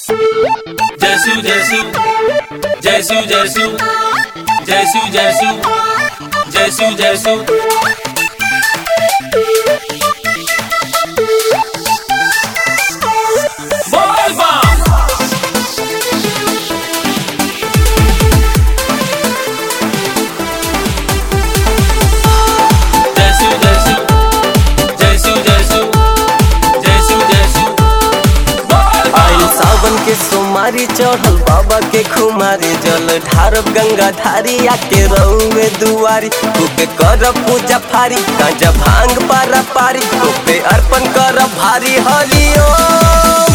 जयसु जयसु जयसु जयसु जयसु जयसु जयसु जयसु बोल बम जयसु जयसु जयसु जयसु जयसु जयसु बोल आइल बम सावन के सोमारी चढ़ल बाबा के खुमारी जल ढारब गंगा धारी आके रहुए दुआरी खूबे कर पूजा फारी गांजा भांग पारा पारी खूबे अर्पण कर भारी हरिओम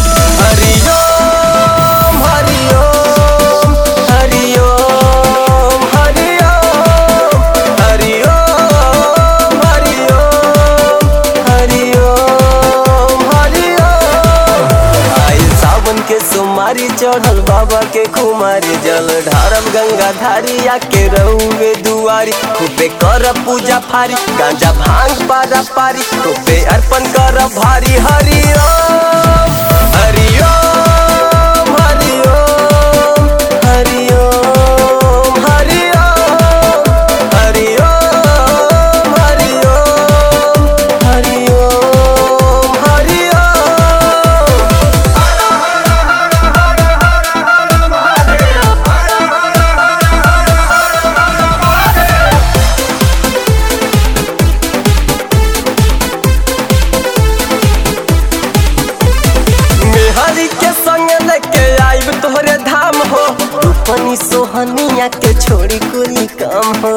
हरिओम हरिओम हरिओम हरिओम हरिओम हरिओम हरिओम हरिओम आइल सावन के सोमारी चढ़ल बाबा के कुमारी जल ढारब गंगा धारी आके रहुए दुआरी खूबे कर पूजा फारी गांजा भांग पारा पारी खूबे अर्पण कर भारी हरिओम हरिओम हरिओम हरिओम हरिओम हरिओम हरिओम हरिओम हरिओम मेहरी के संग लेके आइब तोहरे धाम हो रूपनी सोहनिया के छोड़ी कुली काम हो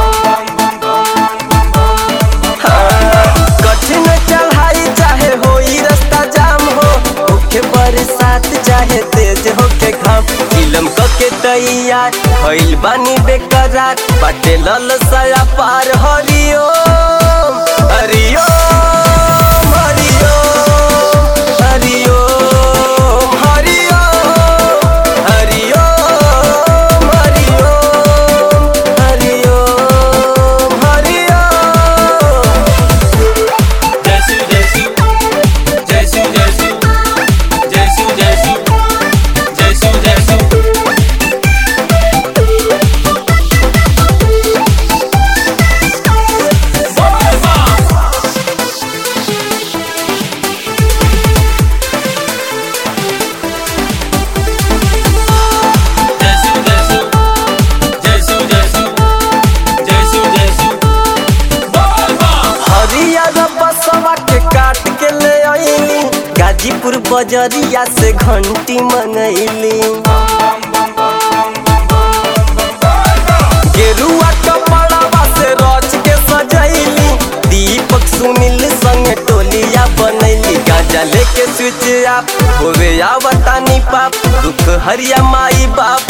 हाँ, कठिन चढ़ाई चाहे होई रास्ता जाम हो होके बरसात चाहे तेज होके घाम फिल्म क के तैयार भइल बानी बेकरार बाटे लल सया पार हरिओम हरिओम हरिओम हरिओम हरिओम हरिओम हरिओम हरिओम हरिओम जयसु जयसु जयसु जयसु जयसु जयसु जयसु जयसु बोल बम जयसु जयसु जयसु जयसु जयसु जयसु बोल बम हरियर बसवा के काट के ले आईली गाजीपुर बजरिया से घंटी मंगैली गेरुआ कपड़वा से रच के सजैली दीपक सुनील संग टोलिया बनैली गाजा लेके स्विच आप होवे आवतानी पाप दुख हरिया माई बाप